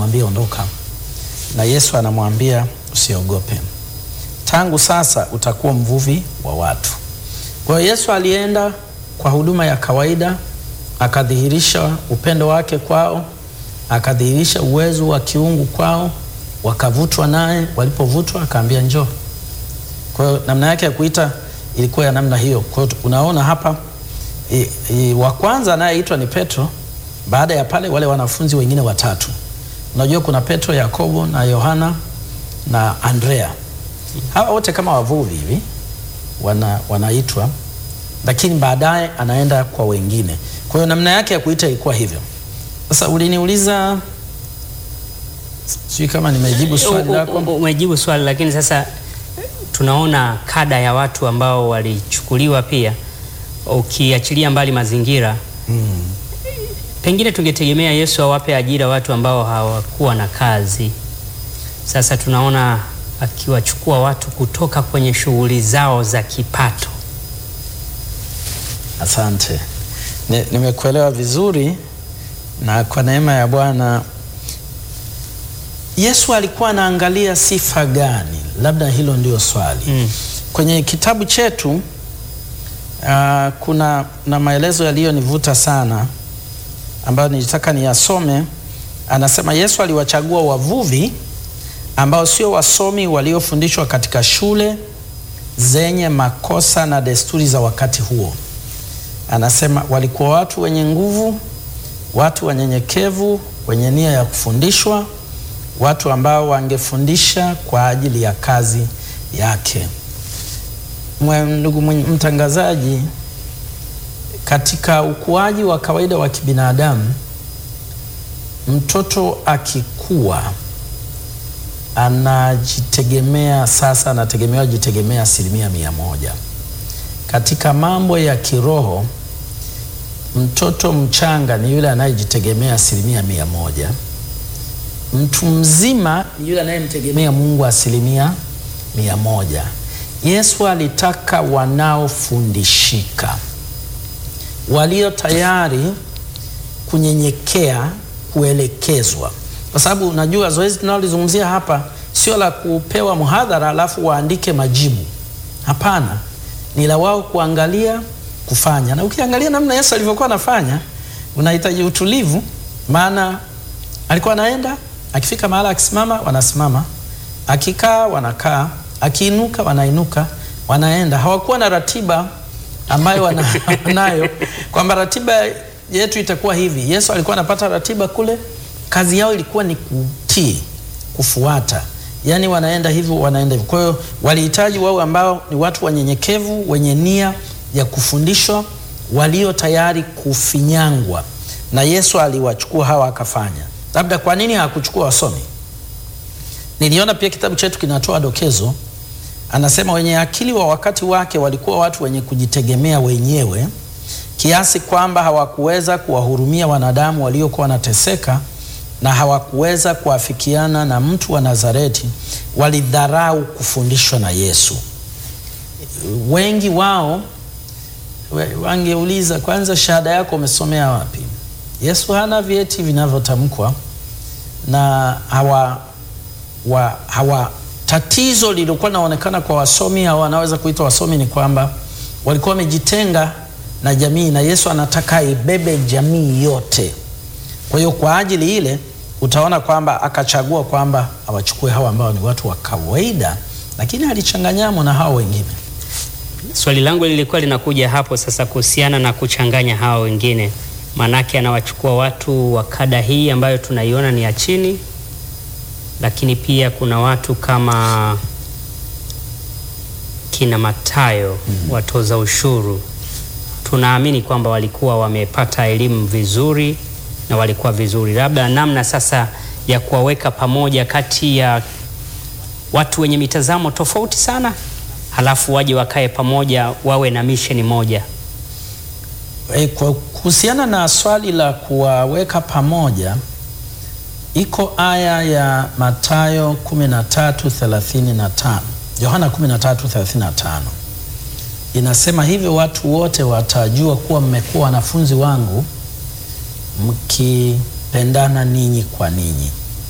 anamwambia ondoka, na Yesu anamwambia usiogope, tangu sasa utakuwa mvuvi wa watu. Kwa hiyo Yesu alienda kwa huduma ya kawaida, akadhihirisha upendo wake kwao, akadhihirisha uwezo wa kiungu kwao, wakavutwa naye. Walipovutwa akaambia njoo. Kwa hiyo namna yake ya kuita ilikuwa ya namna hiyo. Kwa hiyo unaona hapa i, i, wa kwanza anayeitwa ni Petro. Baada ya pale wale wanafunzi wengine watatu, unajua kuna Petro, Yakobo na Yohana na Andrea. Hawa wote kama wavuvi hivi wana, wanaitwa, lakini baadaye anaenda kwa wengine. Kwa hiyo namna yake ya kuita ilikuwa hivyo. Sasa uliniuliza, sijui kama nimejibu swali lako. U- u- Umejibu swali, lakini sasa tunaona kada ya watu ambao walichukuliwa pia, ukiachilia mbali mazingira Mm. pengine tungetegemea Yesu awape ajira watu ambao hawakuwa na kazi. Sasa tunaona akiwachukua watu kutoka kwenye shughuli zao za kipato. Asante, Ni- nimekuelewa vizuri, na kwa neema ya Bwana Yesu alikuwa anaangalia sifa gani? Labda hilo ndio swali. Mm. Kwenye kitabu chetu uh, kuna na maelezo yaliyonivuta sana ambayo nilitaka niyasome. Anasema Yesu aliwachagua wavuvi ambao sio wasomi waliofundishwa katika shule zenye makosa na desturi za wakati huo. Anasema walikuwa watu wenye nguvu, watu wanyenyekevu, wenye nia ya kufundishwa, watu ambao wangefundisha kwa ajili ya kazi yake. Mwe- Ndugu mwenye- mtangazaji, katika ukuaji wa kawaida wa kibinadamu, mtoto akikua anajitegemea sasa, anategemewa jitegemea asilimia mia moja. Katika mambo ya kiroho, mtoto mchanga ni yule anayejitegemea asilimia mia moja. Mtu mzima ni yule anayemtegemea Mungu asilimia mia moja. Yesu alitaka wanaofundishika, walio tayari kunyenyekea, kuelekezwa, kwa sababu unajua zoezi tunalolizungumzia hapa sio la kupewa mhadhara alafu waandike majibu. Hapana, ni la wao kuangalia, kufanya. Na ukiangalia namna Yesu alivyokuwa anafanya, unahitaji utulivu, maana alikuwa anaenda, akifika mahala akisimama, wanasimama, akikaa, wanakaa, akiinuka, wanainuka, wanaenda. Hawakuwa na ratiba ambayo wana- wanayo kwamba ratiba yetu itakuwa hivi. Yesu alikuwa anapata ratiba kule, kazi yao ilikuwa ni kutii, kufuata, yaani wanaenda hivyo, wanaenda hivyo. Kwa hiyo walihitaji wao ambao ni watu wanyenyekevu, wenye nia ya kufundishwa, walio tayari kufinyangwa, na Yesu aliwachukua hawa akafanya. Labda kwa nini hakuchukua wasomi? Niliona pia kitabu chetu kinatoa dokezo, anasema wenye akili wa wakati wake walikuwa watu wenye kujitegemea wenyewe kiasi kwamba hawakuweza kuwahurumia wanadamu waliokuwa wanateseka na hawakuweza kuafikiana na mtu wa Nazareti. Walidharau kufundishwa na Yesu. Wengi wao we- wangeuliza kwanza, shahada yako umesomea wapi? Yesu hana vyeti vinavyotamkwa na hawa, wa, hawa tatizo lililokuwa linaonekana kwa wasomi au wanaweza kuitwa wasomi ni kwamba walikuwa wamejitenga na jamii, na Yesu anataka aibebe jamii yote. Kwa hiyo kwa ajili ile utaona kwamba akachagua kwamba awachukue hawa ambao ni watu wa kawaida, lakini alichanganyamo na hao wengine. Swali langu lilikuwa linakuja hapo sasa kuhusiana na kuchanganya hawa wengine, maanake anawachukua watu wa kada hii ambayo tunaiona ni ya chini, lakini pia kuna watu kama kina Matayo watoza ushuru. Tunaamini kwamba walikuwa wamepata elimu vizuri na walikuwa vizuri, labda namna sasa ya kuwaweka pamoja kati ya watu wenye mitazamo tofauti sana, halafu waje wakae pamoja wawe na misheni moja. E, kwa kuhusiana na swali la kuwaweka pamoja, iko aya ya Mathayo 13:35, Yohana 13:35 inasema hivyo, watu wote watajua kuwa mmekuwa wanafunzi wangu mkipendana ninyi kwa ninyi.